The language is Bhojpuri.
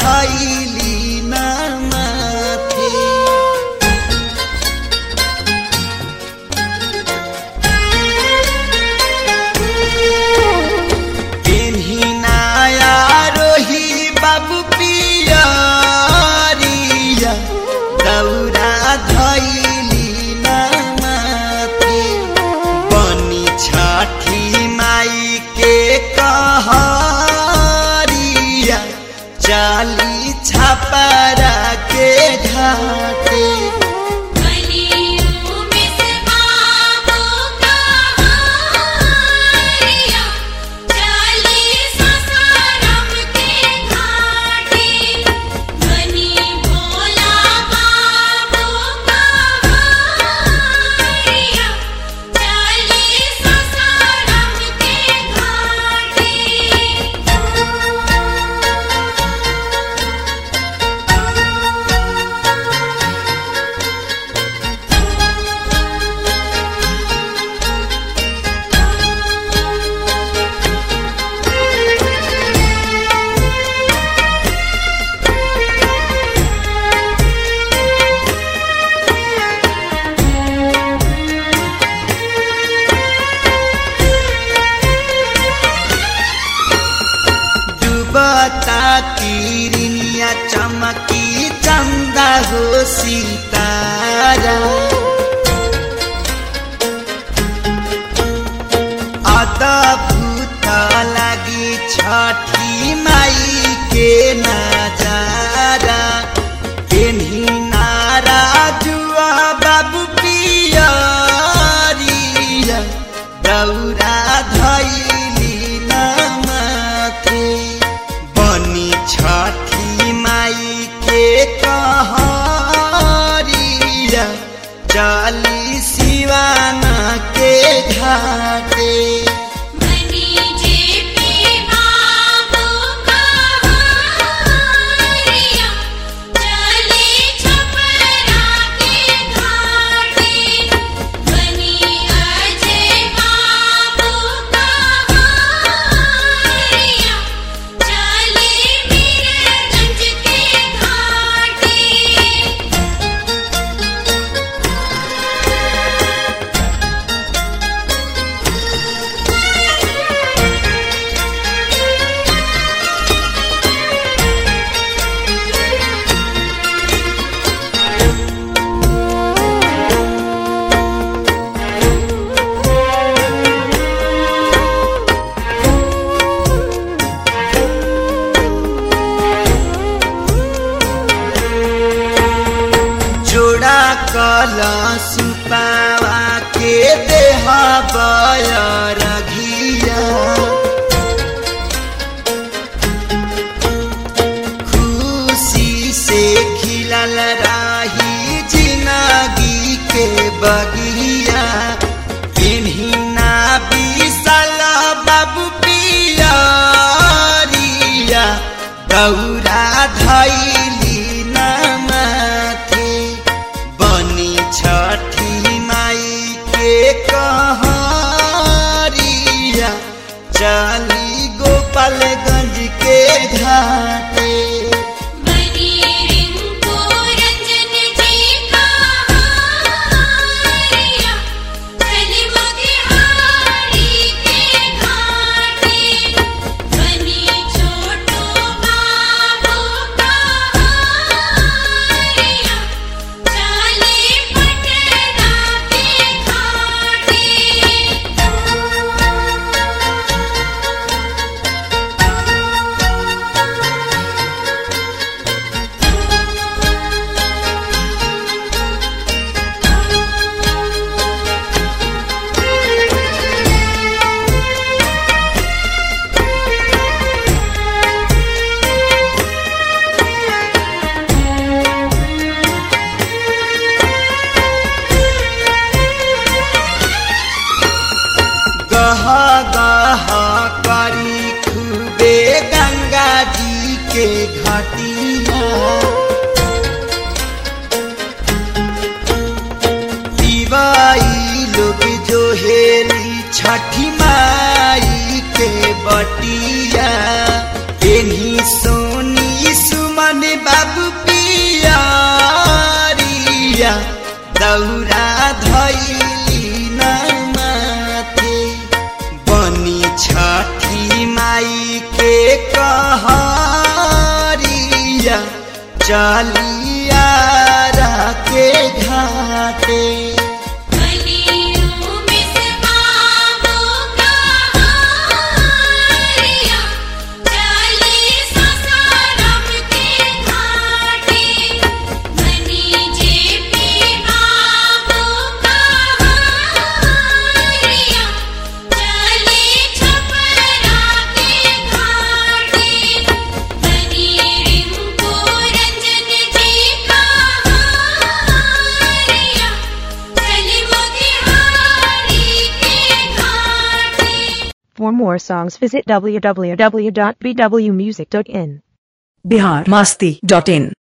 धैली न माथे पेन्हिनाया रोही बाबू पियरिया दौरा धैली न माथे बनी छठी माई के कहरिया चाली छपरा के घाटे बलियों में से बाबू कहारिया चाली ससारम के घाटे बनी भोला बाबू कहारिया चाली ससारम के घाटे डूबता किरनिया चमकी चंदा हो सितारा अद्भुत लगी छठी माई के नजारा पेन्ही नारा जुआ बाबू पियरिया दौरा धैली न माथे बनी छठी माई के कहरिया चली सिवाना के घाटे बनी जेपी बाबू कहारिया चाली छपरा के घाटे बनी अजय बाबू कहारिया चाली मीरगंज के घाटे जोड़ा कलश पावा के देह बयर घिया खुशी से खिलल राही जिंदगी के बगिया पिन्हिना विशाल बाबू पियरिया दौरा धैली न माथे बनी छठी माई के कहरिया चली गोपालगंज के घाटे बनी रिंकू रंजन जी कहारिया चली मोतिहारी के घाटे बनी छोटू बाबू कहारिया चाली पटना के घाटे गह गह करी खूबे गंगा जी के घाटिया दिवाई लोग जो हेली छठी माई के बटिया एनी सोनी सुमन दौरा धैली न माथे बनी छठी माई के कहरिया चलिया के घाटे बलियों में से बाबू का हारिया चली ससारम के घाटे बनी जेपी बाबू का हारिया चली छपरा के घाटे बनी रिंकू रंजन जी का हारिया चली मोतिहारी के घाटे For more songs, visit www.bwmusic.in. Bihar Masti dot in